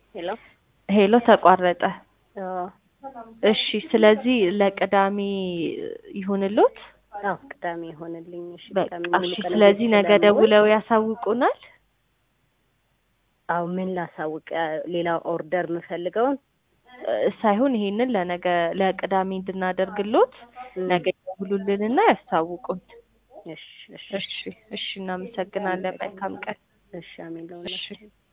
ሄሎ ሄሎ ተቋረጠ። አዎ እሺ ስለዚህ ለቅዳሜ ይሁንልዎት። አዎ ቅዳሜ ይሆንልኝ። እሺ በቃ ቅዳሜ ሙሉ እሺ። ቀን ስለዚህ ቤት ነገ ስለምውል፣ ደውለው ያሳውቁናል። አዎ ምን ላሳውቅ? ሌላ ኦርደር የምፈልገውን እ ሳይሆን ይሄንን ለነገ ለቅዳሜ እንድናደርግሎት ም፣ ነገ ይደውሉልንና ያስታውቁን። እሺ እሺ እሺ እሺ፣ እናመሰግናለን። መልካም ቀን። እሺ አሜን እሺ ለሁላችን